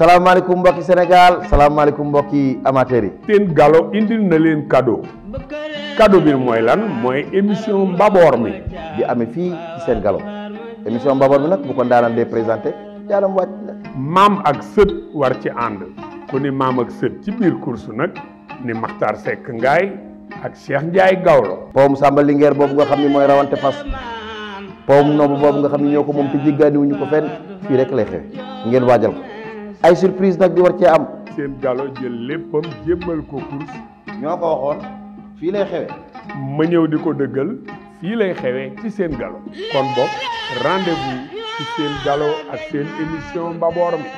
salaamaaleykum mbokki Sénégal salaamaaleykum mbokki amateurs yi. seen galo indil na leen cadeau cadeau bi mooy lan mooy émission mbaboor mi di amee fii ci seen galo émission mbaboor bi nag bu ko ndaanaan dee présenté jaalam wàcc na. maam ak sët war ci ànd ku ni maam ak sët ci biir course nag ni Makhtar Seck Ngaay ak Cheikh Ndiaye Gawlo powum Samba Linguère boobu nga xam ni mooy rawante fas powum noobu boobu nga xam ni ñoo ko moom te jéggaaniwuñu ko fenn fii rek lay xewe ngeen waajal ko ay surprise nag di war cee am. seen galo jël léppam jébbal ko course ñoo ko waxoon fii lay xewe ma ñëw di ko dëggal fii lay xewee ci seen galo kon boog rendez-vous ci seen galo ak seen émission mbaboor mi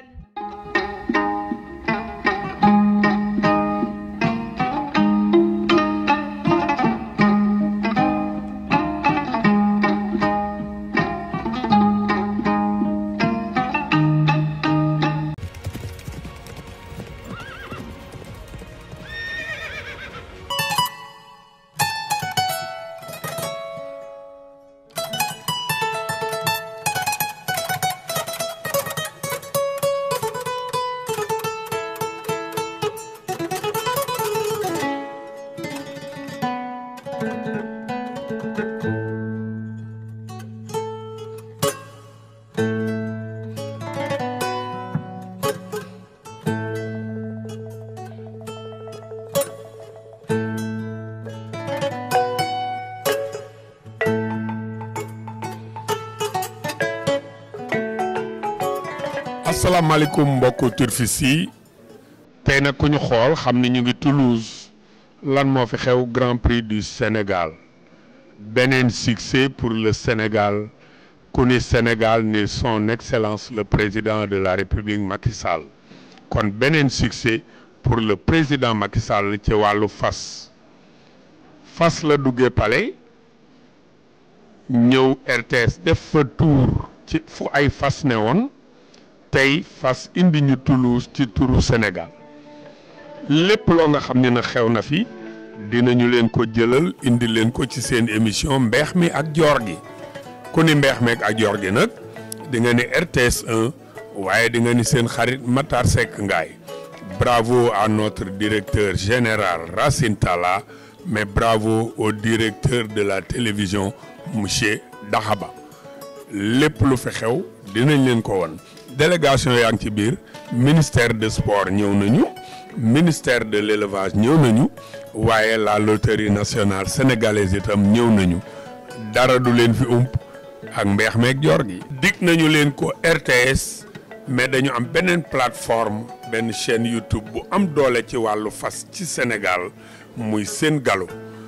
asalaamaaleykum mbokku turfis yi tey nag ku ñu xool xam ni ñu ngi Toulouse lan moo fi xew Grand Prix du Sénégal beneen succès pour le Sénégal ku ni Sénégal ni son excellence le président de la République Macky Sall kon beneen succès pour le président Macky Sall ci wàllu fas fas la duggee palais ñëw RTS def fa tour ci fu ay fas ne woon tey fas indi ñu Toulouse ci turu Sénégal lépp loo nga xam ne na xew na fi dinañu leen ko jëlal indi leen ko ci seen émission mbeex mi ak joor gi ku ni mbeex mi ak joor gi nag di nga ni RTS 1 waaye di nga ni seen xarit Matar Seck Ngaay bravo à notre directeur général Racine Talla mais bravo au directeur de la télévision monsieur Daxaba lépp lu fi xew dinañ leen ko won délégation yaa ngi ci biir ministère de sport ñëw nañu ministère de l'élevage ñëw nañu waaye la loterie nationale sénégalaise itam ñëw nañu dara du leen fi ump ak mbeex meeg joor gi dig nañu leen ko RTS mais dañu am beneen plateforme benn chaîne YouTube bu am doole ci wàllu fas ci Sénégal muy seen galo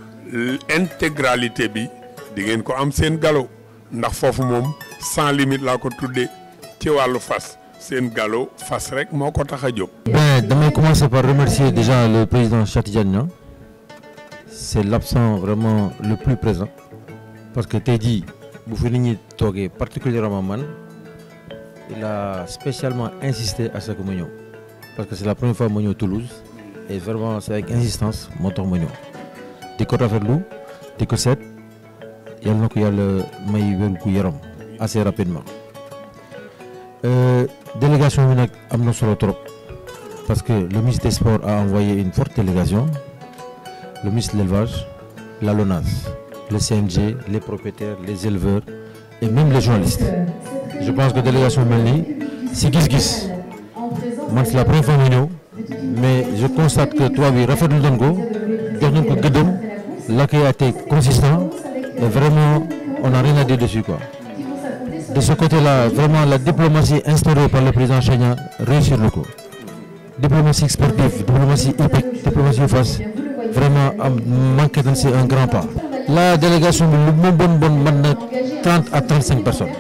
intégralité bi di ngeen ko am seen galo ndax foofu moom sans limite laa ko tuddee ci wàllu fas seen galo fas rek moo ko tax a jóg. Ben, damay commencer par remercier déjà le président Cheikh Tidiane Niang c'est l'absent vraiment le plus présent parce que tey jii bu fi nit ñi toogee particulièrement man il a spécialement insisté à ce que ma ñëw parce que c'est la première fois ma ñëw Toulouse et vraiment c'est avec insistance moo tax ma ñëw di ko rafetlu di ko seet yal na ko yàlla may wér gu yaram assez rapidement. Euh, délégation bi nag am na solo trop parce que le ministre des sports a envoyé une forte délégation le ministre de l'élevage la LONASE le CNG les propriétaires les éleveurs et même les journalistes je pense que délégation mel nii si gis-gis man c'est la première fois mu ñëw mais je constate que tubaab yi rafetlu nañ ko jox nañ ko gëddëm l'accueil a été consistant et vraiment on n'a rien à dire dessus quoi de ce côté-là vraiment la diplomatie instaurée par le président Chagna réussir na ko diplomatie sportive diplomatie hippique diplomatie face vraiment am manqué nañ c'est un grand pas. la délégation bi lu mu bon bon mën na trente à trente cinq personnes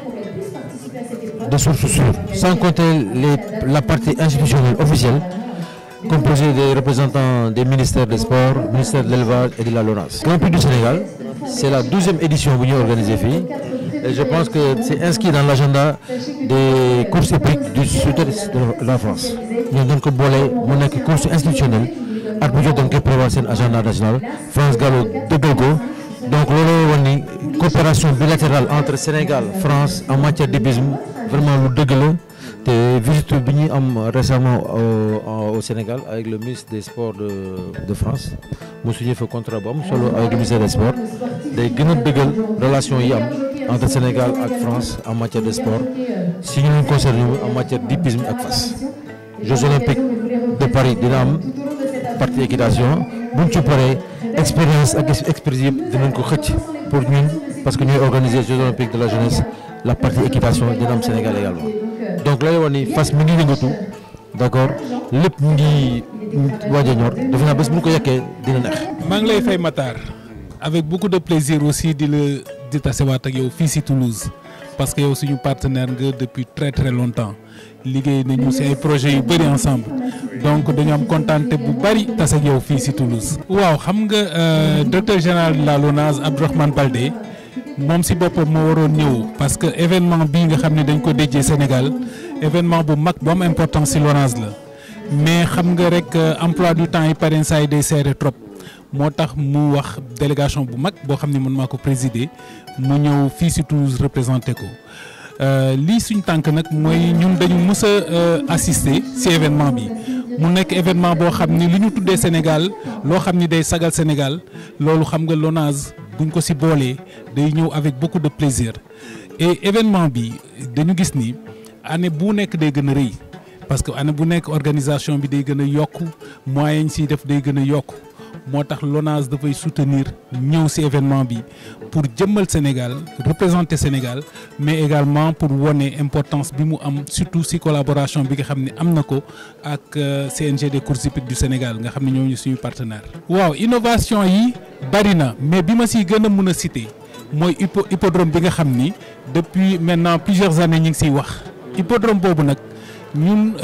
de sources sûres sans compter les la partie institutionnelle officielle composée des représentants des ministères des sports ministère de l'élevage et de la LONASE. Grand Prix du Sénégal c'est la douzième édition bu ñuy organiser fii. Et je pense que c'est inscrit dans l'agenda des courses hippiques du sud-est de la France ñoom dañ ko boole mu nekk course institutionnelle at bu jot dañ koy prévoir seen agenda national France Gallo dëggal ko donc loolu woon ni coopération bilatérale entre Sénégal France en matière d'hippisme vraiment lu dëgg la te visite bi ñuy am récemment au, au Sénégal avec le ministre des sports de de France mu signé fa contrat bu am solo avec le ministère des sports day gën a dëggal relation yi am entre Sénégal ak France en matière de sport si ñu leen concerné en matière d'hippisme ak fas. Jeux olympiques de Paris dina am partie équitation buñ ci paree expérience ak expertise yëpp dinañ ko xëcc pour ñun parce que ñooy organiser Jeux olympiques de la jeunesse la partie équitation dina am Sénégal également. donc lay wax ni fas mi ngi yëngatu d'accord lépp mu ngi waaj a ñor defe naa bés bu ñu ko yekkee dina neex. maa ngi lay fay Matar avec beaucoup de plaisir aussi di la di tasewaat ak yow fii si Toulouse parce que yow suñu partenaire nga depuis très très longtemps liggéey nañu si ay projets yu bëri ensemble donc dañu am contenté bu bëri tase ak yow fii si Toulouse. waaw xam nga directeur général de la LONASE Abdourahmane Baldé. moom si boppam moo waroon ñëw parce que événement bii nga xam ne dañ ko déjee Sénégal événement bu mag bu am importance si LONASE la mais xam nga rek emploi du temps yi parrain saa yi day serré trop moo tax mu wax délégation bu mag boo xam ne man maa ko présider mu ñëw fii si Toulouse représenté ko lii suñ tànk nag mooy ñun dañu mës a assister si événement bi mu nekk événement boo xam ni li ñu tuddee Sénégal loo xam ni day sagal Sénégal loolu xam nga LONASE buñ ko ci boolee day ñëw avec beaucoup de plaisir et événement bi dañu gis ni année bu nekk day gën a rëy parce que année bu nekk organisation bi day gën a yokk moyens yi ciy def day gën a yokk moo tax LONASE dafay soutenir ñëw ci événement bi pour jëmmal Sénégal représenter Sénégal mais également pour wone importance bi mu am surtout ci collaboration bi nga xam ne am na ko ak CNG des courses hippiques du Sénégal nga xam ne ñooñu suñu partenaire waaw innovation yi bari na mais bi ma ci gën a mën a citer mooy hippo hippodrome bi nga xam ni depuis maintenant plusieurs années ñu ngi ciy wax hippodrome boobu nag ñun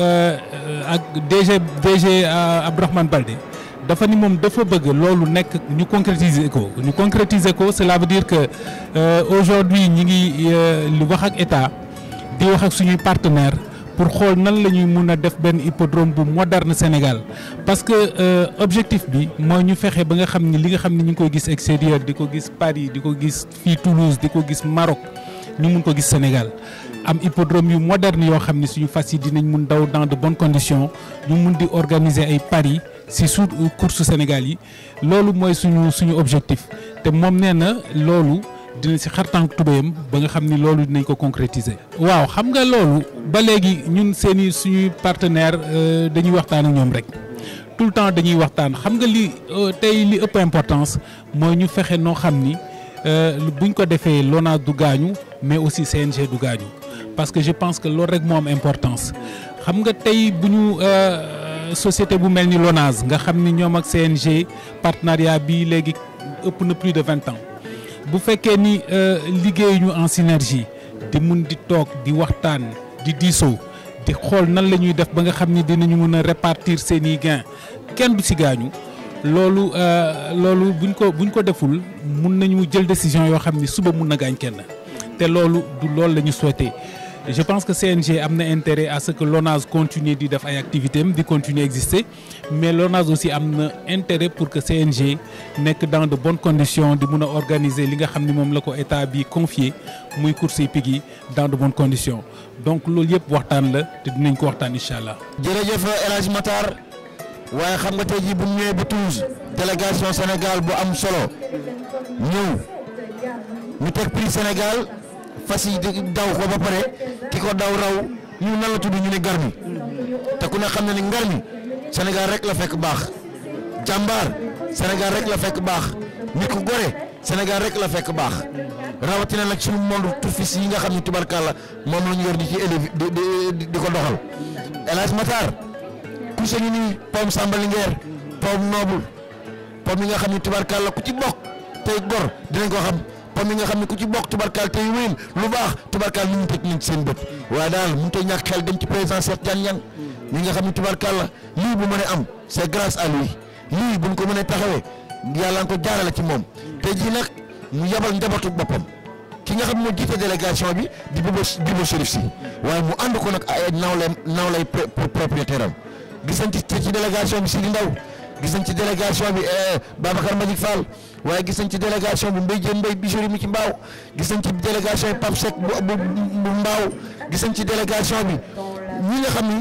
ak DG DG Abdourahmane Baldé dafa ni moom dafa bëgg loolu nekk ñu concrétiser ko ñu concrétiser ko cela veut dire que aujourd'hui ñi ngi li wax ak état di wax ak suñuy partenaire pour xool nan la ñuy mun a def benn hippodrome bu moderne Sénégal parce que objectif bi mooy ñu fexe ba nga xam ni li nga xam ni ñu ngi koy gis extérieur di ko gis Paris di ko gis fii Toulouse di ko gis Maroc ñu mun ko gis Sénégal am hippodrome yu moderne yoo xam ni suñu fas yi dinañ mun daw dans de bonnes conditions ñu mun di organiser ay paris ci su course Sénégal yi loolu mooy suñu suñu objectif te moom nee na loolu dina ci xartànk tubéyam ba nga xam ni loolu dinañ ko concrétiser. waaw xam nga loolu ba léegi ñun seeni suñuy partenaire dañuy waxtaan ak ñoom rek tout le temps dañuy waxtaan xam nga li tey li ëpp importance mooy ñu fexe noo xam ni buñ ko defee LONASE du gaañu mais aussi CNG du gaañu parce que je pense que loolu rek moo am importance xam nga tey bu ñu. société bu mel ni LONASE nga xam ni ñoom ak CNG partenariat bi léegi ëpp na plus de vingt ans bu fekkee ni liggéey ñu en synergie di mun di toog di waxtaan di diisoo di xool nan la ñuy def ba nga xam ni dinañu mën a répartir seen i gains kenn du ci gaañu loolu loolu buñ ko buñ ko deful mun nañu jël décision yoo xam ni suba mun na gaañ kenn te loolu du loolu la ñu souhaité. je pense que CNG am na intérêt à ce que LONASE continue di def ay activités am di continuer exister mais LONASE aussi am na intérêt pour que CNG nekk dans de bonnes conditions di mun a organiser li nga xam ni moom la ko état bi confié muy course hippique yi dans de bonnes conditions donc loolu yëpp waxtaan la te dinañ ko waxtaan incha allah. jërëjëf El Hadj Matar waaye xam nga tey jii bu ñu ñëwee ba Toulouse délégation Sénégal bu am solo ñëw ñu teg prix Sénégal. fas yi daw ko ba pare ki ko daw raw ñu nan la tudd ñu ne garmi te ku ne xam ne ni ngarmi Sénégal rek la fekk baax jàmbaar Sénégal rek la fekk baax nit ku gore Sénégal rek la fekk baax rawatina nag suñu monde turfis yi nga xam ne tubarkalla moom la ñu yor di ci élevi di di di ko doxal El Hadj Matar ku se ñu nii pom Samba Linguère pom Noble pom yi nga xam ne tubarkalla ku ci bokk tey gor dinañ ko xam. pom yi nga xam ne ku ci bokk tubarkaal tey wéyal lu baax tubarkaal ni ñu teg nañ ci seen bët waaye daal mënut a ñàkk xel dem ci président Cheikh Tidiane Niang ñi nga xam ne tubarkaal la lii bu mënee am c'est grâce à lui lii buñ ko mënee taxawee yàlla nga ko jaarale ci moom tey jii nag mu yabal njabootu boppam ki nga xam moo jiite délégation bi di Bibo Bibo Chérif si waaye mu ànd ko nag ay nawle nawlay propriétaire am gis nañ ci ci délégation bi Sidi Ndaw gis nañ ci délégation bi Babacar Mbagnick Fall waaye gis nañ ci délégation bi Mbaye Diène Mbaye Bichri mi ci Mbaaw gis nañ ci délégation bi Pape Seck bu bu bu Mbaaw gis nañ ci délégation bi ñi nga xam ni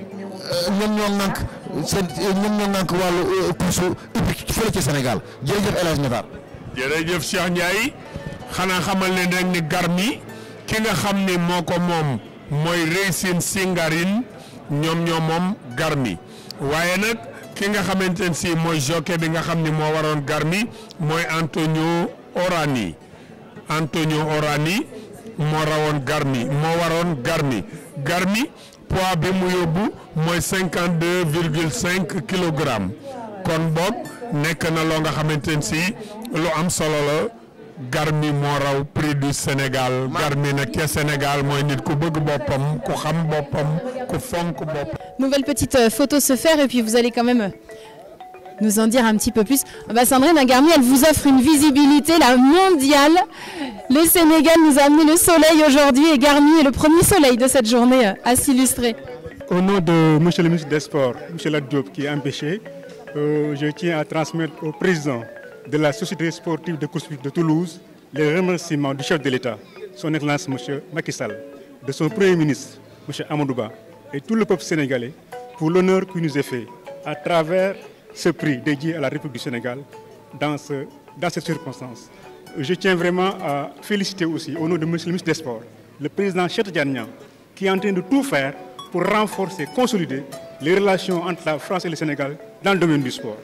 ñoom ñoo ŋànk seen ñoom ñoo ŋànk wàllu course hippique fële ci Sénégal jërëjëf El Hadj Matar. jërëjëf Cheikh Ndiaye xanaa xamal leen rek ni Garmi ki nga xam ni moo ko moom mooy Racing Singarin ñoom ñoo moom Garmi waaye nag ki nga xamante ne si mooy jockey bi nga xam ni moo waroon Garmi mooy Antonio Orani Antonio Orani moo rawoon Garmi moo waroon Garmi Garmi poids bi mu yóbbu mooy cinquante deux virgule cinq kilogrammes kon boog nekk na loo nga xamante ne si lu am solo la Garmi moo raw prix du Sénégal Garmi nag ca Sénégal mooy nit ku bëgg boppam ku xam boppam ku fonk boppam. Nouvelle petite euh, photo se faire et puis vous allez quand même euh, nous en dire un petit peu plus. Ah bah, Sandrine Agarmi, elle vous offre une visibilité la mondiale. Le Sénégal nous a amené le soleil aujourd'hui et Garmi est le premier soleil de cette journée euh, à s'illustrer. Au nom de M. le ministre des Sports, M. Diop, qui est empêché, euh, je tiens à transmettre au président de la Société sportive de course de Toulouse les remerciements du chef de l'État, son Excellence M. Macky Sall, de son Premier ministre, M. Amadouba, et tout le peuple sénégalais pour l'honneur qui nous est fait à travers ce prix dédié à la République du Sénégal dans, ce, dans cette circonstance. Je tiens vraiment à féliciter aussi, au nom de M. le ministre des Sports, le président Cheikh Diagnan, qui est en train de tout faire pour renforcer, consolider les relations entre la France et le Sénégal dans le domaine du sport.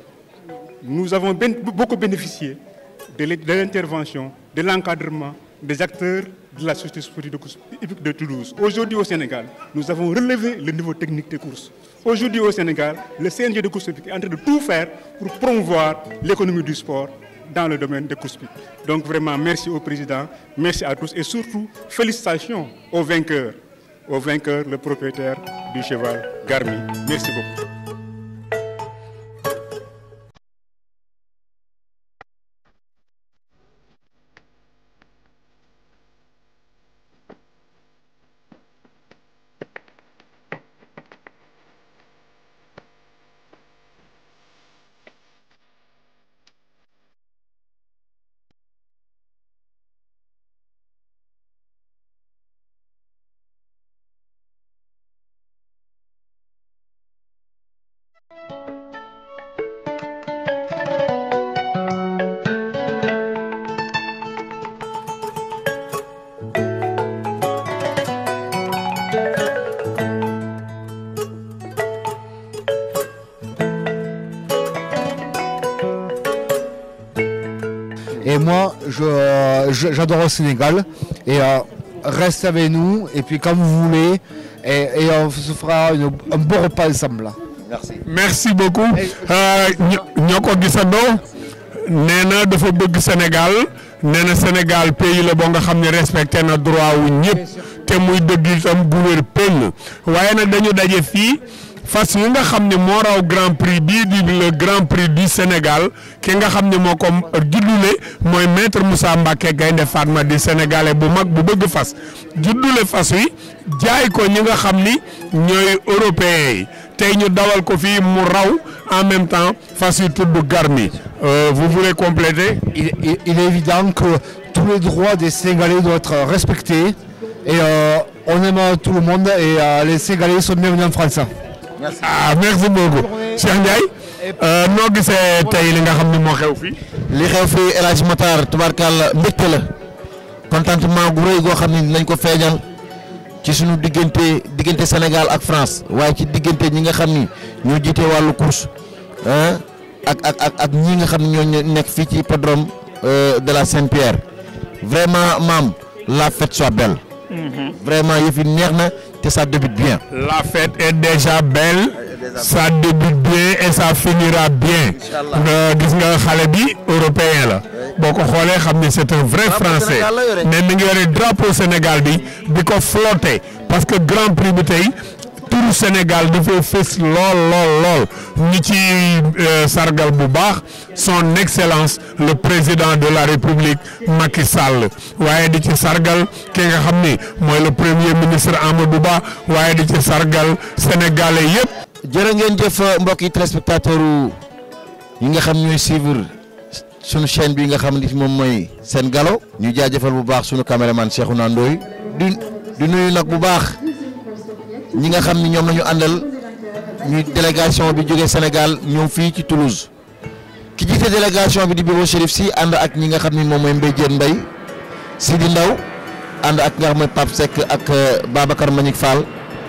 Nous avons ben- beaucoup bénéficié de l'é- de l'intervention, de l'encadrement des acteurs de la société sportive de course hippique de Toulouse. Aujourd'hui au Sénégal, nous avons relevé le niveau technique des courses. Aujourd'hui au Sénégal, le CNG de course hippique est en train de tout faire pour promouvoir l'économie du sport dans le domaine des courses hippiques. Donc vraiment, merci au président, merci à tous et surtout, félicitations aux vainqueurs, au vainqueur, le propriétaire du cheval Garmi. Merci beaucoup. Et moi, je- je- j'adore le Sénégal. Et euh, reste avec nous. Et puis, quand vous voulez. Et, et on se fera une- un bon repas ensemble. là. Merci. merci beaucoup ño ñoo ko gisandoo nee na dafa bëgg Sénégal nee na Sénégal pays la boo nga xam ne respecté na droit wu ñëpp te muy dëgg itam bu wér péng waaye nag dañu daje fii fas yi nga xam ne moo raw grand prix bii di le grand prix du Sénégal ki nga xam ne moo ko juddule mooy maître Moussa Mbacké Gaynde Fatma di sénégalais bu mag bu bëgg fas juddule fas wi jaay ko ñi nga xam ni ñooy européens yi tey ñu dawal ko fii mu raw en même temps fas yi tudd Garmi Euh, vous voulez compléter Il, il- il est évident que tous les droits des Sénégalais doivent être respectés. Et euh, on aime tout le monde. Et euh, les Sénégalais sont bienvenus en France. ah merci beaucoup Cheikh Ndiaye euh, noo gisee tey li nga xam ne moo xew fii li xew fii El Hadj Matar tubaarkàlla mbégte la contentement gu rëy goo xam ne lañ ko feeñal ci suñu diggante diggante Sénégal ak France waaye ci diggante ñi nga xam ni ñoo jiite wàllu course ah ak ak ak ak ñi nga xam ne ñoo ñe- nekk fii ci hippodrome euh, de la Saint-Pierre vraiment maam la fête soit belle. vraiment yëf yi neex na te ça débute bien. la fête est déjà belle ça débute bien et ça finira bien nga gis nga xale bi européen la boo ko xoolee xam ne c'est un vrai français Sénégal la yore. mais mi ngi yore drapeau Sénégal bi di ko flotter parce que grand prix bi tey turu Sénégal dafay fës lool lool lool ñi ci euh, sargal bu baax son excellence le président de la république Macky Sall waaye di ci sargal ki nga xam ni mooy le premier ministre Amadou Ba waaye di ci sargal sénégalais yépp jërë ngeen jëf mbokki téléspectateur yi nga xam ñooy suivre sunu chaîne bi nga xam ni moom mooy seen galo ñu jaajëfal bu baax sunu caméraman Cheikhouna Ndoye di di nuyu nag bu baax ñi nga xam ni ñoom la ñu àndal ñu délégation bi jógee Sénégal ñëw fii ci Toulouse ki jiite délégation bi di Bibo Chérif si ànd ak ñi nga xam ni moom mooy Mbaye Diène Mbaye Sidi Ndaw ànd ak nga xam mooy Pape Seck ak Babacar Manick Fall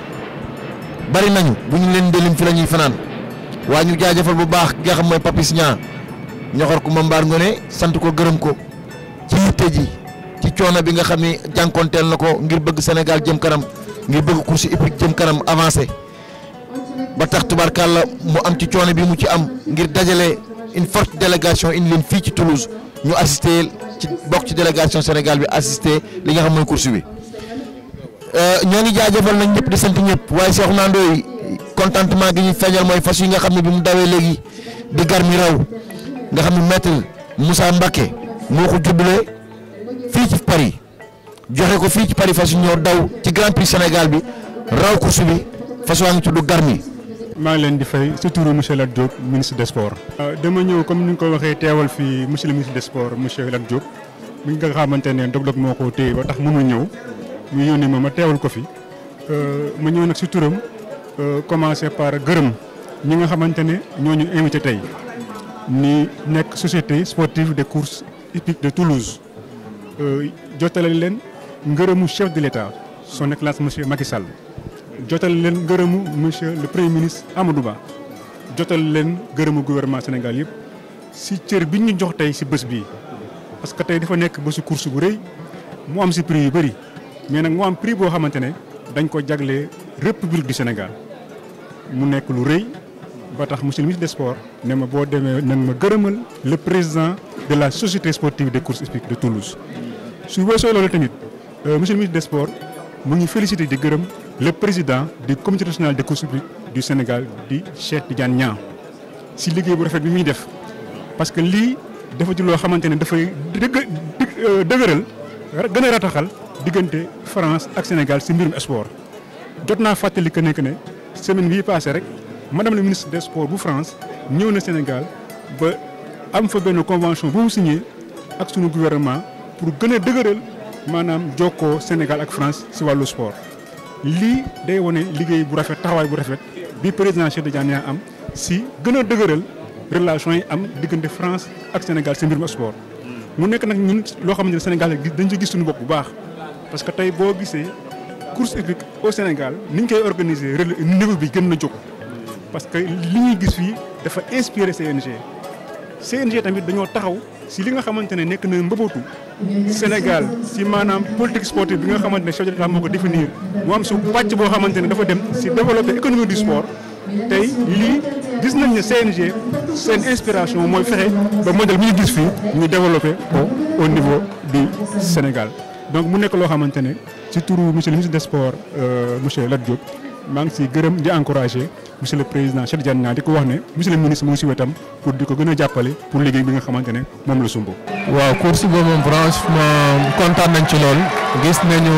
bari nañu bu ñu leen delim fi la ñuy fanaan waa ñu jaajëfal bu baax ki nga xam mooy Papis Niang ñoxor ku ma mbaar ngone sant ko gërëm ko ci yitte ji ci coono bi nga xam ni jànkonteel na ko ngir bëgg Sénégal jëm kanam ngir bëgg course hippique jëm kanam avancé ba tax tubarkàlla mu am ci coono bi mu ci am ngir dajale une forte délégation indi leen fii ci Toulouse ñu assister ci bokk ci délégation Sénégal bi assister li nga xam mooy course bi ñoo ngi jaajëfal nañ ñëpp di sant ñëpp waaye Cheikh Nandooy contentement gi ñu feeñal mooy fas yi nga xam ne bi mu dawee léegi di gar mi raw nga xam ne maître Moussa Mbacké moo ko jubbale fii ci Paris joxe ko fii ci Paris fas yu ñoo daw ci Grand Prix Sénégal bi raw course bi fas waa ngi tudd gar mi maa ngi leen di fay si turu monsieur Lat Diop ministre des sports. dama ñëw comme ni nga ko waxee teewal fii monsieur le ministre des sports monsieur Lat Diop mi nga xamante ne dog-dog moo ko téye ba tax mënul ñëw ñu yónni ma ma teewal ko fi ma ñëw nag si turam commencé par gërëm ñi nga xamante ne ñoo ñu invité tey ni nekk société sportive de course hippique de Toulouse jotale leen ngërëmu chef de l'État son excellence monsieur Macky Sall. jotal leen gërëmu monsieur le premier ministre Amadou Ba jotal leen gërëmu gouvernement Sénégal yëpp si cër bi ñu jox tey si bés bii parce que tey dafa nekk bésu course bu rëy mu am si prix yu bëri mais nag mu am prix boo xamante ne dañ ko jaglee république du Sénégal mu nekk lu rëy ba tax monsieur le ministre des sports ne ma boo demee nag ma gërëmal le président de la société sportive des courses hippiques de Toulouse su weesoo loolu tamit monsieur le ministre des sports mu ngi félicité di gërëm le président du comité national des courses hippiques du Sénégal di Cheikh Tidiane Niang si liggéey bu rafet bi muy def parce que lii dafa ci loo xamante ne dafay dëgg dëgëral gën a rataxal diggante France ak Sénégal si mbirum sport jot naa fàttali que ne que ne semaine bii passé rek madame le ministre des sports bu France ñëw na Sénégal ba am fa benn convention bu mu signé ak sunu gouvernement pour gën a dëgëral maanaam jokkoo Sénégal ak France si wàllu sport. lii day wane liggéey bu rafet taxawaay bu rafet bi président Cheikh Tidiane Niang am si gën a dëgëral relation yi am diggante France ak Sénégal si mbirum sport. mu nekk nag ñun loo xamante ne Sénégal dañ ci gis suñu bopp bu baax parce que tey boo gisee course hippique au Sénégal ni ñu koy organiser niveau bi gën na jóg. parce que li ñuy gis fii dafa inspiré CNG CNG tamit dañoo taxaw si li nga xamante ne nekk na mbëbëtu Sénégal si maanaam politique sportive bi nga xamante ne chef de l'État moo ko définir mu am su pàcc boo xamante ne dafa dem si développer économie du sport tey lii gis nañ ne CNG seen inspiration mooy fexe ba modèle bi ñu gis fii ñu développer ko au niveau du Sénégal donc mu nekk loo xamante ne ci turu monsieur le ministre des sports monsieur Lat Diop maa ngi siy gërëm di encourager monsieur le président Cheikh Tidiane Niang di ko wax ne monsieur le ministre mu ngi si wetam pour di ko gën a jàppale pour liggéey bi nga xamante ne moom la sumb. waaw course boobu moom franchement kontaan nañ ci lool gis nañu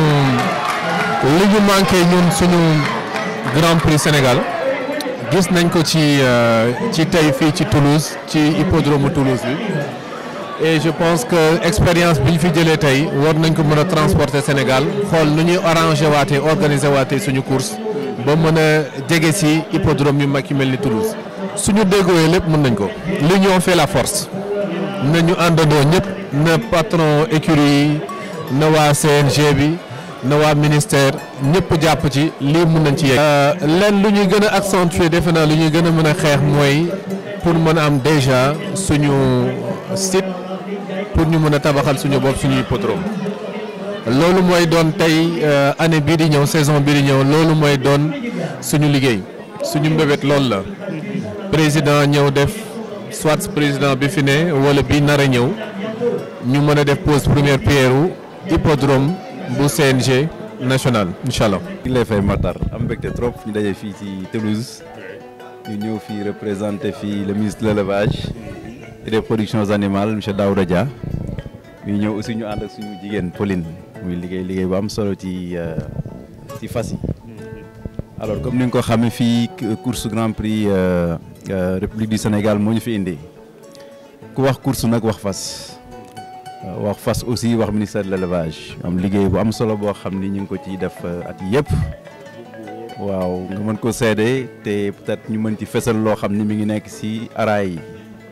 li ñu manqué ñun suñu Grand Prix Sénégal gis nañ ko ci ci tey fii ci Toulouse ci hippodrome Toulouse bi et je pense que expérience bi ñu fi jëlee tey war nañ ko mën a transporter Sénégal xool nu ñuy arranger waatee organiser waatee suñu course ba mën a jege si hippodrome yu mag yu mel ni Toulouse suñu déggooyee lépp mën nañ ko l'union fait la force nañu àndandoo ñëpp na patron écurie yi na waa CNG bi na waa ministère ñëpp jàpp ci lii mën nañ ci yegg. leen lu ñuy gën a accentuer defe naa lu ñuy gën a mën a xeex mooy pour mën a am déjà suñu site pour ñu mën a tabaxal suñu bopp suñu hippodrome loolu mooy doon tey année bii di ñëw saison bii di ñëw loolu mooy doon suñu liggéey suñu mbébét loolu la président ñëw def soit président bi fi ne wala bi nar a ñëw ñu mën a def pose première pierre u hippodrome bu CNG national incha allah. di lay fay Matar am mbégte trop ñu daje fii ci Toulouse ñu ñëw fii représenté fii le ministre de l'élevage et des productions animales monsieur Daouda Dia ñu ñëw aussi ñu ànd ak suñu jigéen Pauline muy liggéey liggéey bu am solo ci ci fas yi alors comme ni nga ko xamee fii course Grand Prix République du Sénégal moo ñu fi indi ku wax course nag wax fas wax fas aussi wax ministère de l'élevage am liggéey bu am solo boo xam ni ñu ngi ko ciy def at yëpp waaw nga mën ko seede te peut-être ñu mën ci fesal loo xam ni mi ngi nekk ci araay yi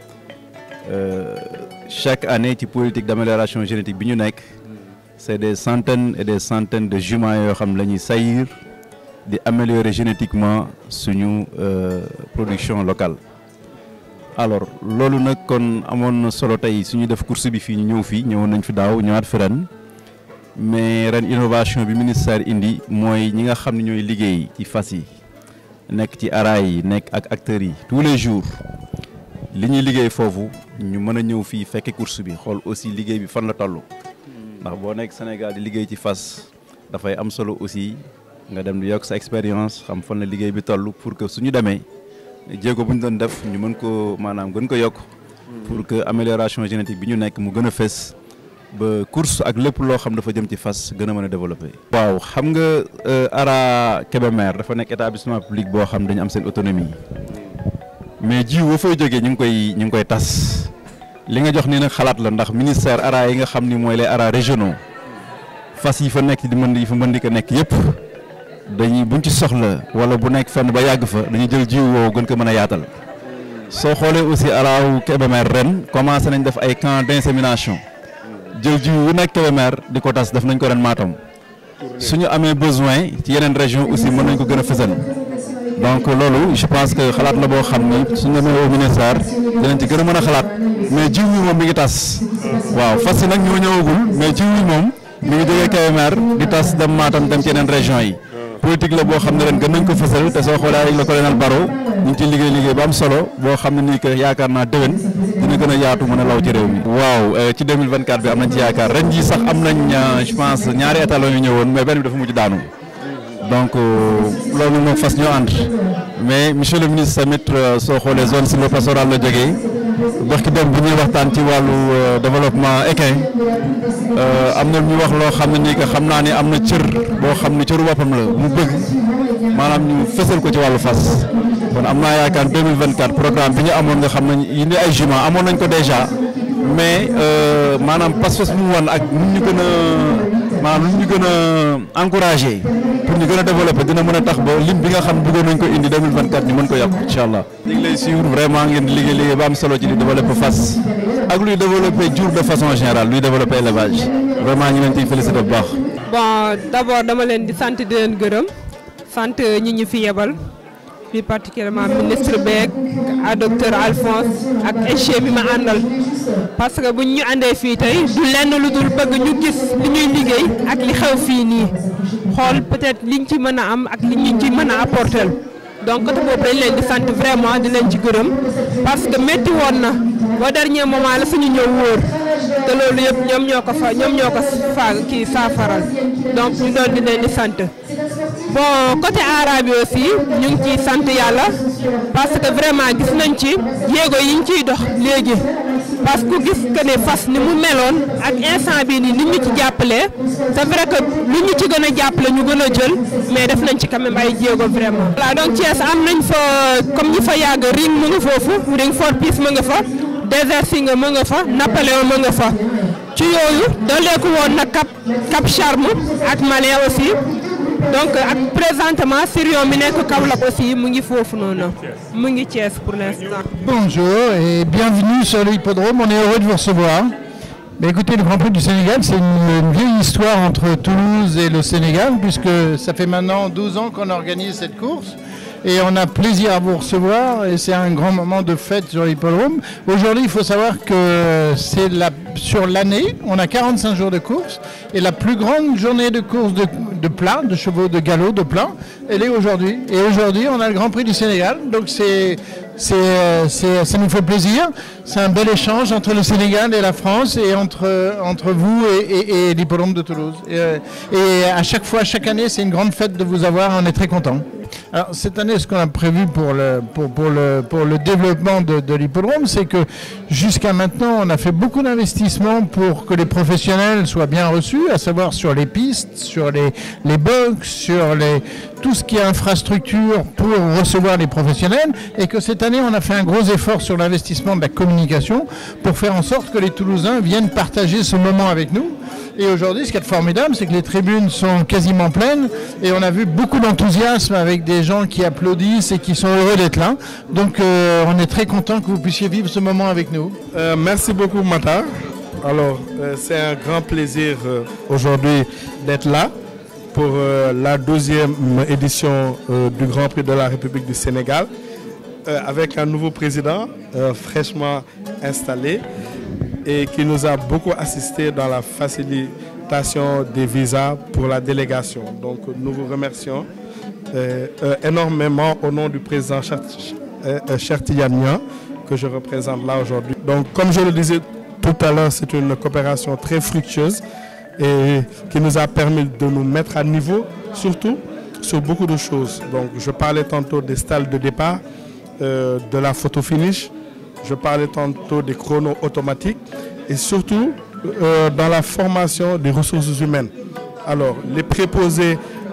chaque année ci politique d'amélioration génétique bi ñu nekk c'est des centaines et des centaines de juments yoo xam la ñuy sayir di améliorer génétiquement suñu production locale alors loolu nag kon amoon na solo tey suñu def course bi fii ñu ñëw fii ñëwoon nañ fi daaw ñëwaat fi ren mais ren innovation bi ministère indi mooy ñi nga xam ne ñooy liggéey ci fas yi nekk ci araay yi nekk ak acteurs yi tous les jours li ñuy liggéey foofu ñu mën a ñëw fii fekke course bi xool aussi liggéey bi fan la toll ndax boo nekk Sénégal di liggéey ci fas dafay am solo aussi nga dem di yokk sa expérience xam fan la liggéey bi toll pour que suñu demee jéego bu ñu doon def ñu mën ko maanaam gën ko yokk pour que amélioration génétique bi ñu nekk mu gën a fës ba course ak lépp loo xam dafa jëm ci fas gën a mën a développer. waaw xam nga ARA Kébémer dafa nekk établissement public boo xam dañu am seen autonomie mais jiw boo fay jógee ñu ngi koy ñu ngi koy tas li nga jox ni nag xalaat la ndax ministère ARA yi nga xam ni mooy les ARA régionaux fas yi fa nekk di mën yi fa mën di ko nekk yëpp. dañuy buñ ci soxla wala bu nekk fenn ba yàgg fa dañuy jël jiw woowu gën ko mën a yaatal soo xoolee aussi araaw Kébémer ren commencé nañ def ay camp d'insémination jël jiw wu nekk Kébémer di ko tas def nañ ko ren Matam suñu amee besoin ci yeneen région aussi mën nañ ko gën a fësal donc loolu je pense que xalaat la boo xam ni suñu demee au ministère dinañ ci gën a mën a xalaat mais jiw wi moom mi ngi tas waaw fas yi nag ñoo ñëwagul mais jiw wi moom mi ngi jógee Kébémer di tas dem Matam dem ci yeneen région yi politique la boo xam ne ren gën nañ ko fësal te soo xoolee avec le colonel Baro ñu ngi ciy liggéey liggéey bu am solo boo xam ne nii que yaakaar naa déwén dina gën a yaatu mën a law ci réew mi. waaw ci 2024 bi am nañ ci yaakaar ren jii sax am nañ je pense ñaari étalons yu ñëwoon mais benn bi dafa mujj daanu donc loolu moom fas ñoo ànd mais monsieur le ministre tamit soo xoolee zone sylvopastorale la jógee wax ki dem bu ñuy waxtaan ci wàllu développement équin am na ñu wax loo xam ne nii que xam naa ni am na cër boo xam ne cëru boppam la mu bëgg maanaam ñu fësal ko ci wàllu fas kon am naa yaakaar 2024 programme bi ñu amoon nga xam ne yi ni ay jument amoon nañ ko déjà mais maanaam pas-pas bu mu wan ak nu ñu gën a maanaam nu ñu gën a encouragé pour ñu gën a développer dina mën a tax ba lim bi nga xam bëggoon nañ ko indi 2024 ñu mën ko yokk incha allah. ñu ngi lay suivre vraiment ngeen di liggéey liggéey ba am solo ci di développer fas ak luy développer jur de façon générale luy développer élevage vraiment ñu leen ciy féliciter bu baax. bon d'abord dama leen di sant di leen gërëm sant ñi ñu fi yebal plus particulièrement ministre beeg à docteur Alphonse ak échec bi ma àndal parce que buñ ñu àndee fii tey du lenn lu dul bëgg ñu gis li ñuy liggéey ak li xew fii nii xool peut-être liñ ci mën a am ak li ñu ci mën a apporter donc côté boobu dañ leen di sant vraiment di leen ci gërëm parce que métti woon na ba dernier moment la suñu ñëw wóor te loolu yëpp ñoom ñoo ko fa ñoom ñoo ko faa kii saafaral donc ñu doon di leen di sant bon côté arabe bi aussi ñu ngi ciy sant yàlla parce que vraiment gis nañ ci jéego yi ñu ciy dox léegi parce que gis que ne fas ni mu meloon ak instant bii nii nit ñu ci jàppalee c'est vrai que lu ñu ci gën a jàppale ñu gën a jël mais def nañ ci quand même ay jéego vraiment. voilà donc Thiès am nañ fa comme ñi fa yàgg ring mu nga foofu ring for peace mu nga fa désert Singa mu nga fa Napoléon mu nga fa ci yooyu dooleeku woon na Cap Cap Charme ak Malien aussi. donc ak présentement Sirion mi nekk Kaolack aussi mu ngi foofu noonu mu ngi Thiès pour l'instant. Bonjour et bienvenue sur l'hippodrome, on est heureux de vous recevoir. Mais écoutez, le Grand Prix du Sénégal, c'est une, une vieille histoire entre Toulouse et le Sénégal, puisque ça fait maintenant 12 ans qu'on organise cette course. Et on a plaisir à vous recevoir et c'est un grand moment de fête sur l'hippodrome. Aujourd'hui, il faut savoir que c'est la, sur l'année, on a 45 jours de course et la plus grande journée de course de, de plat, de chevaux, de galop, de plat, elle est aujourd'hui. Et aujourd'hui, on a le Grand Prix du Sénégal. Donc c'est, c'est, c'est, ça nous fait plaisir. C'est un bel échange entre le Sénégal et la France et entre, entre vous et, et, et l'hippodrome de Toulouse. Et, et à chaque fois, chaque année, c'est une grande fête de vous avoir. On est très contents. Alors cette année, ce qu'on a prévu pour le, pour, pour le, pour le développement de, de l'hippodrome, c'est que jusqu'à maintenant, on a fait beaucoup d'investissements pour que les professionnels soient bien reçus, à savoir sur les pistes, sur les, les box, sur les, tout ce qui est infrastructure pour recevoir les professionnels, et que cette année, on a fait un gros effort sur l'investissement de la communication pour faire en sorte que les Toulousains viennent partager ce moment avec nous. Et aujourd'hui, ce qui est formidable, c'est que les tribunes sont quasiment pleines et on a vu beaucoup d'enthousiasme avec des gens qui applaudissent et qui sont heureux d'être là. Donc euh, on est très content que vous puissiez vivre ce moment avec nous. Euh, merci beaucoup Mata. Alors euh, c'est un grand plaisir euh, aujourd'hui d'être là pour euh, la deuxième édition euh, du Grand Prix de la République du Sénégal euh, avec un nouveau président euh, fraîchement installé et qui nous a beaucoup assisté dans la facilitation des visas pour la délégation. Donc nous vous remercions euh, euh, énormément au nom du président Chertiania que je représente là aujourd'hui. Donc comme je le disais tout à l'heure, c'est une coopération très fructueuse et qui nous a permis de nous mettre à niveau, surtout sur beaucoup de choses. Donc je parlais tantôt des stalles de départ, euh, de la photo finish, je parlais tantôt des chronos automatiques et surtout euh, dans la formation des ressources humaines. Alors, les préposés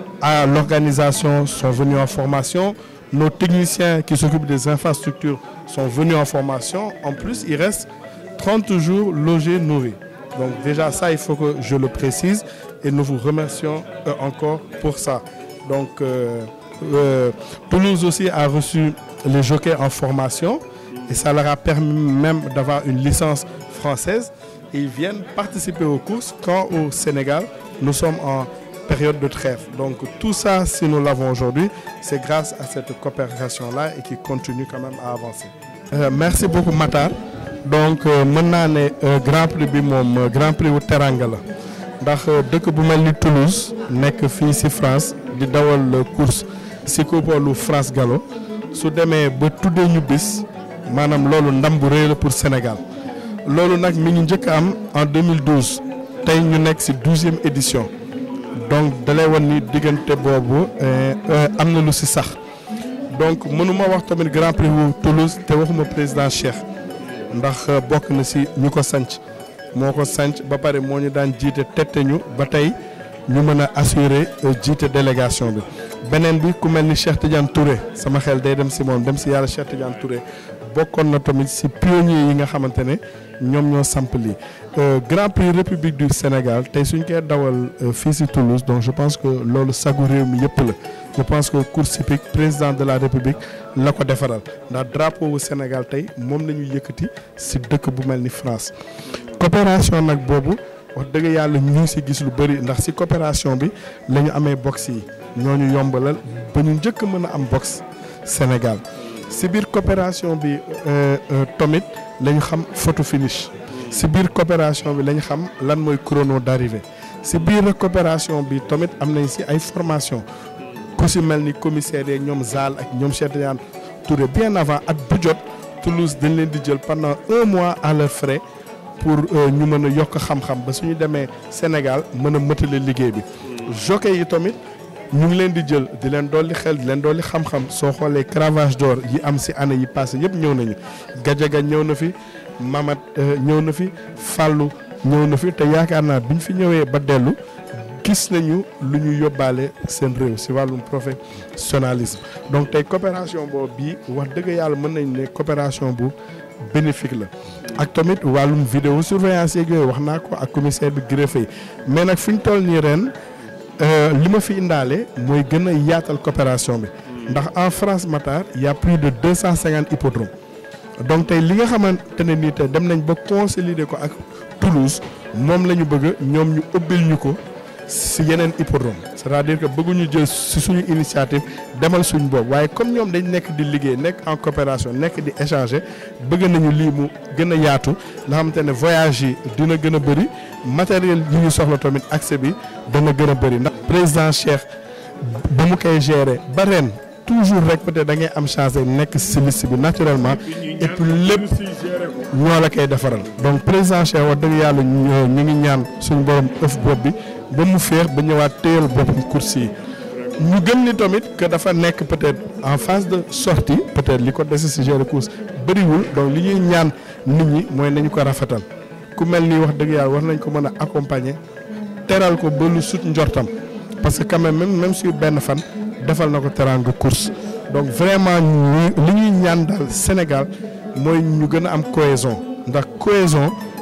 à l'organisation sont venus en formation, nos techniciens qui s'occupent des infrastructures sont venus en formation. En plus, il reste 30 jours logés, nourris. Donc déjà ça, il faut que je le précise et nous vous remercions euh, encore pour ça. Donc euh, euh, Toulouse aussi a reçu les jockeys en formation et ça leur a permis même d'avoir une licence française. Et ils viennent participer aux courses quand au Sénégal, nous sommes en période de trêve. Donc tout ça, si nous l'avons aujourd'hui, c'est grâce à cette coopération-là et qui continue quand même à avancer. Euh, merci beaucoup Matar. donc mën naa ne grand prix bi moom grand prix wu teranga la ndax dëkk bu mel ni Toulouse nekk fii ci France di dawal course ci coupolu France Gallo su demee ba tuddee ñu bis maanaam loolu ndam bu rëy la pour Sénégal loolu nag mi ngi njëkk am en 2012 tey ñu nekk ci douzième édition donc dalay wan ni diggante boobu am na lu ci sax donc mënuma wax tamit grand prix wu Toulouse te waxuma président Cheikh. ndax bokk na ci ñu ko sanc moo ko sanc ba pare moo ñu daan jiite tette ñu ba tey ñu mën a assurer jiite délégation bi beneen bi ku mel ni Cheikh Tidiane Touré sama xel day dem ci moom dem ci yàlla Cheikh Tidiane Touré bokkoon na tamit ci pionniers yi nga xamante ne ñoom ñoo samp lii Grand Prix République du Sénégal tey suñ koy dawal fii ci Toulouse donc je pense que loolu sagu réew mi yëpp la je pense que course hippique président de la République la ko defaral ndax drapeau wu Sénégal tey moom la ñu yëkkati ci dëkk bu mel ni France coopération nag boobu wax dëgg yàlla ñu ngi ci gis lu bari ndax ci coopération bi la ñu amee box yi ñoo ñu yombalal ba ñu njëkk mën a am box Sénégal ci biir coopération bi tamit la ñu xam photo finish ci biir coopération bi la ñu xam lan mooy chrono d'arrivée ci biir coopération bi tamit am nañ ci ay formation ku ci mel ni commissaire yeeg ñoom Zal ak ñoom Cheikh Tidiane Touré bien avant at bu jot Toulouse dañ leen di jël pendant un mois à leurs frais pour ñu mën a yokk xam-xam ba suñu demee Sénégal mën a mëtale liggéey bi. jockey yi tamit ñu ngi leen di jël di leen dolli xel di leen dolli xam-xam soo xoolee cravage d'or yi am ci année yi passé yëpp ñëw nañu Gajaga ñëw na fi Mamat ñëw na fi Fallou ñëw na fi te yaakaar naa biñ fi ñëwee ba dellu. gis nañu lu ñu yóbbaale seen réew ci wàllum professionnalisme donc tey coopération boobu bii wax dëgg yàlla mën nañ ne coopération bu bénéfique la ak tamit wàllum vidéo surveillance yeeg yooyu wax naa ko ak commissaire bi greffe yi mais nag fi ñu toll nii ren li ma fi indaale mooy gën a yaatal coopération bi ndax en France Matar y a plus de deux cent cinquante hippodromes donc tey li nga xamante ne nii tey dem nañ ba consolider ko ak Toulouse moom la ñu bëgg ñoom ñu ubbil ñu ko. si yeneen hippodrome c'est-à-dire que bëgguñu jël si suñu initiative demal suñu boobu waaye comme ñoom dañ nekk di liggéey nekk en coopération nekk di échanger bëgg nañu lii mu gën a yaatu nga xamante ne voyage yi dina gën a bëri matériel yi ñu soxla tamit accès bi dana gën a bëri ndax président Cheikh ba mu koy gérer ba ren toujours rek peut-être da ngay am chance nekk si liste bi naturellement et puis lépp ñoo la koy defaral donc président Cheikh wax dëgg yàlla ñu ngi ñaan suñu borom ëf bopp bi ba mu féex ba ñëwaat téyal boppam course yi ñu gëm ni tamit que dafa nekk peut-être en phase de sortie peut-être li ko dese si gérer course bëriwul donc li ñuy ñaan nit ñi mooy nañu ko rafetal ku mel ni wax dëgg yàlla war nañ ko mën a accompagner teral ko ba lu sut njortam parce que quand même même même sur benn fan defal na ko teranga course donc vraiment li ñuy ñaan daal Sénégal mooy ñu gën a am cohésion ndax cohésion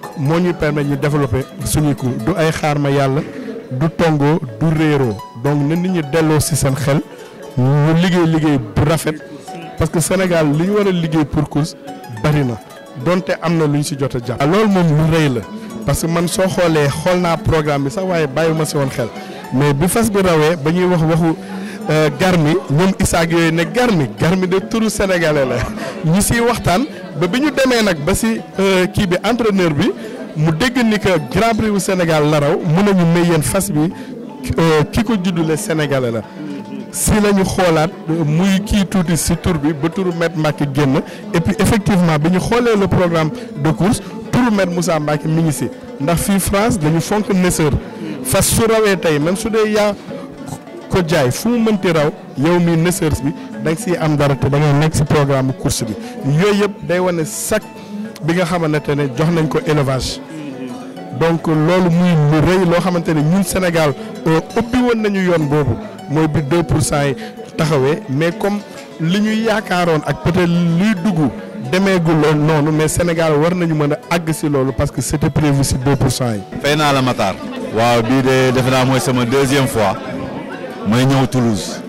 moo ñuy permettre ñu développer suñuy cours du ay xaar ma yàlla du tongoo du réeroo donc na nit ñi delloo ci seen xel ñu liggéey liggéey bu rafet parce que Sénégal li ñu war a liggéey pour course bari na donte am na lu ñu ci jot a jàpp. loolu moom lu rëy la parce que man soo xoolee xool naa programme bi sax waaye bàyyiwuma ci woon xel mais bi fas bi rawee ba ñuy wax waxu. garmi ñoom isaak yooyu ne garmi garmi de turu sénégalais la ñi siy waxtaan ba bi ñu demee nag ba si kii bi entraîneur bi mu dégg ni que grand prix bu Sénégal la raw mun nañu may yéen fas bi ki ko juddule sénégalais la si la ñu xoolaat muy kii tuuti si tur bi ba turu maître Mbacke génn et puis effectivement bi ñu xoolee le programme de course turu maître Moussa Mbacke mi ngi si ndax fii France dañu fonk nësër fas su rawee tey même su dee yaa ko jaay fu mu mënti raw yow mi nësërs bi da nga siy am dara te da ngay nekk si programme course bi yooyu yëpp day wane sac bi nga xamante ne jox nañ ko élevage donc loolu muy lu rëy loo xamante ne ñun Sénégal ubbi woon nañu yoon boobu mooy bi 2 pour cent yi taxawee mais comme li ñuy yaakaaroon ak peut-être luy dugg demeegul noonu mais Sénégal war nañu mën a àgg si loolu parce que c'était prévu si 2 pour cent yi. fay naa la Matar. waaw bii de defe naa mooy sama deuxième fois. mooy ñëw Toulouse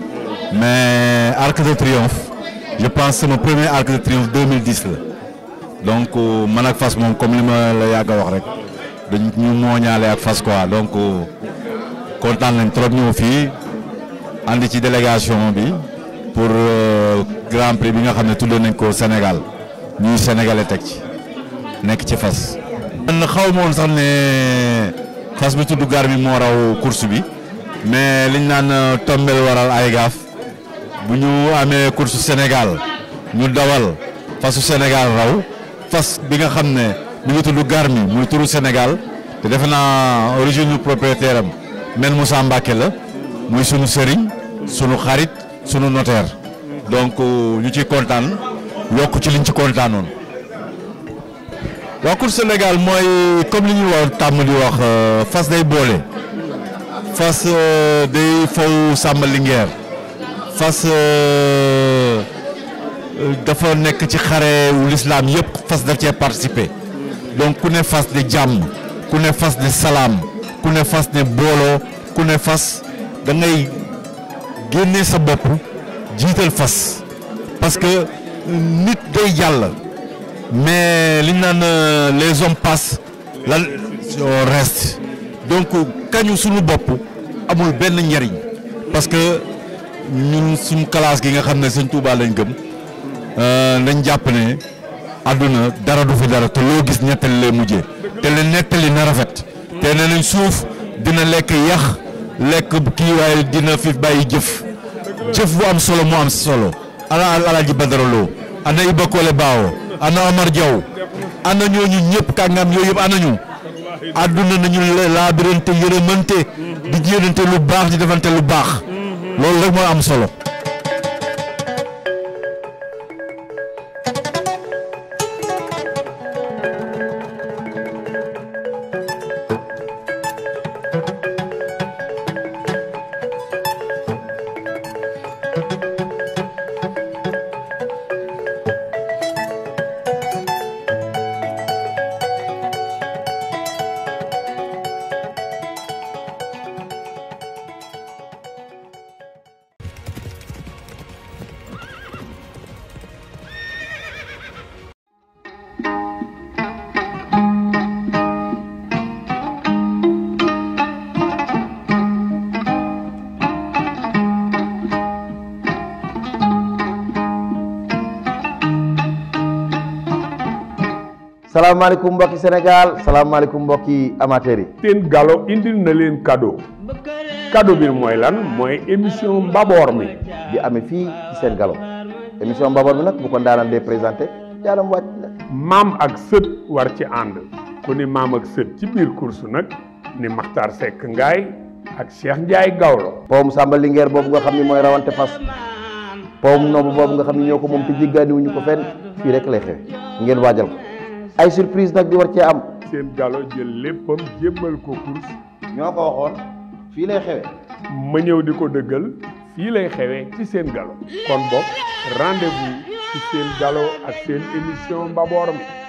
mais Arc de Triomphe je pense sama premier Arc de Triomphe 2010 la donc man ak fas moom comme li ma la yàgg a wax rek dañ ñu mooñaale ak fas quoi donc kontaan nañ trop ñëw fii andi ci délégation bi pour grand prix bi nga xam ne tuddee nañ ko Sénégal ñuy sénégalais teg ci nekk ci fas. man xaw ma woon sax ne fas bi tudd gar bi moo raw course bi. mais liñ naan tombel waral ay gaaf bu ñu amee course Sénégal ñu dawal fasu Sénégal raw fas bi nga xam ne mi ngi tudd Garmi muy turu Sénégal te defe naa origine propriétaire am mel Moussa Mbacke la muy sunu sëriñ sunu xarit sunu notaire donc ñu ciy kontaan yokk ci liñ ci kontaanoon. waa course Sénégal mooy comme li ñu wax tàmm di wax fas day boole. fas day faw Samba Linguère fas dafa nekk ci xare wu lislaam yëpp fas daf cee participer donc ku ne fas de jàmm ku ne fas de salaam ku ne fas ne booloo ku ne fas da ngay génne sa bopp jiital fas parce que nit day jàll mais li ñu naan les hommes passent la on reste donc kañu suñu bopp amul benn njariñ parce que ñun suñu classe gi nga xam ne sëñ Touba lañ gëm dañ jàpp ne àdduna dara du fi dara te loo gis nettali lay mujjee te le nettali na rafet te ne nañ suuf dina lekk yax lekk kii waaye dina fi bàyyi jëf jëf bu am solo mu am solo ana Alaaji Badara Lo ana Iba Kole Baawo ana Omar Diaw ana ñooñu ñëpp kàngam yooyu yëpp ana ñu àdduna nañu laabirante yërëmante di jéenante lu baax di defante lu baax loolu rek moo am solo salaamaaleykum mbokki Sénégal salaamaaleykum mbokki amateurs yi. seen galo indil na leen cadeau cadeau bi mooy lan mooy émission mbaboor mi di amee fii ci seen galo émission mbaboor mi nag bu ko ndaanaan dee présenté jaalam wàcc na. maam ak sët war ci ànd ku ni maam ak sët ci biir course nag ni Makhtar Seck Ngaay ak Cheikh Ndiaye Gawlo powum Samba Linguère boobu nga xam ni mooy rawante fas powum noobu boobu nga xam ni ñoo ko moom te jéggaaniwuñu ko fenn fii rek lay xew ngeen waajal ko. ay surprise nag di war cee am. seen galo jël léppam jébbal ko course. ñoo ko waxoon fii lay xewe ma ñëw di ko dëggal fii lay xewee ci seen galo. kon boog rendez-vous ci seen galo ak seen émission mbaboor mi